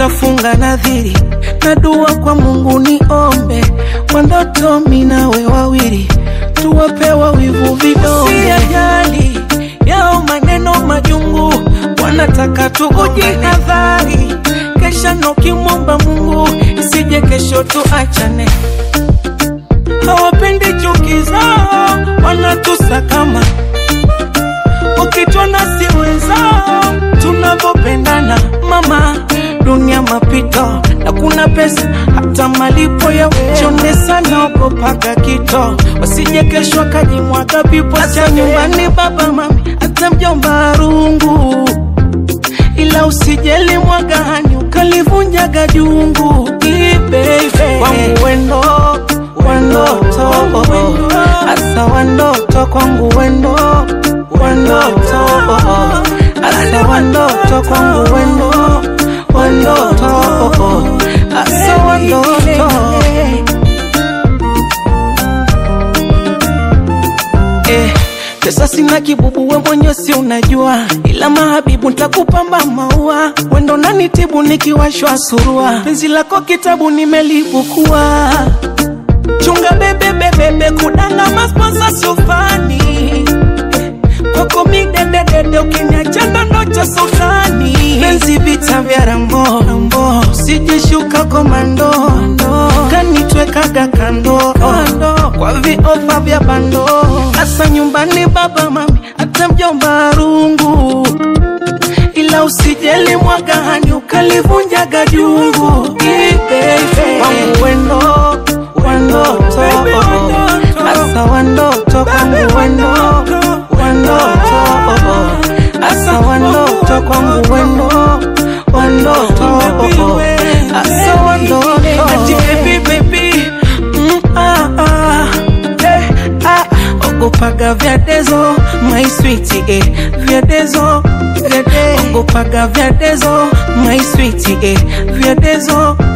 nafunga nadhiri na dua kwa Mungu niombe kwa ndoto minawe wawili tuwapewa wivu vidonge, si ajali yao maneno majungu, wanataka tujihadhari, kesha nokimwomba Mungu isije kesho tuachane. Hawapendi chuki zao, wanatusakama ukitona si wenzao tunavyopendana. Mama, dunia mapito na kuna pesa hata malipo ya chonde sana, ogopaga kito wasije kesho akajimwaga pipo cha nyumbani. Baba mami, hata mjomba rungu, ila usijeli mwagani ukalivunjaga jungu. Ibebe kwangu wendo wandoto, asa wandoto kwangu wendo wandoto, asa wandoto kwangu wendo wandoto, asa wandoto eh, pesa sina kibubu, we mwenye si unajua, ila mahabibu ntakupamba maua, wendo nanitibu nikiwashwa surua, penzi lako kitabu nimelipukua, chunga bebe bebebe, kudanga masponsa sufani kwako midededede, ukiniacha ndondo cha sultani, penzi vita vya rambo rambo, sijishuka komando kanitwekaga kando kwa viofa vya bando, hasa nyumbani baba mami, hata mjomba rungu, ila usijeli mwagani ukalivunjaga jungu. Ibebe wangu wendo wandoto, hasa wandoto kwangu wendo wandoto, hasa wandoto kwangu wendo wandoto, hasa wandoto ati baby baby mm, ah, ah, eh, ah, ogopaga vyadezo my sweet eh, vyadezo vyade ogopaga vyadezo my sweet eh, vyadezo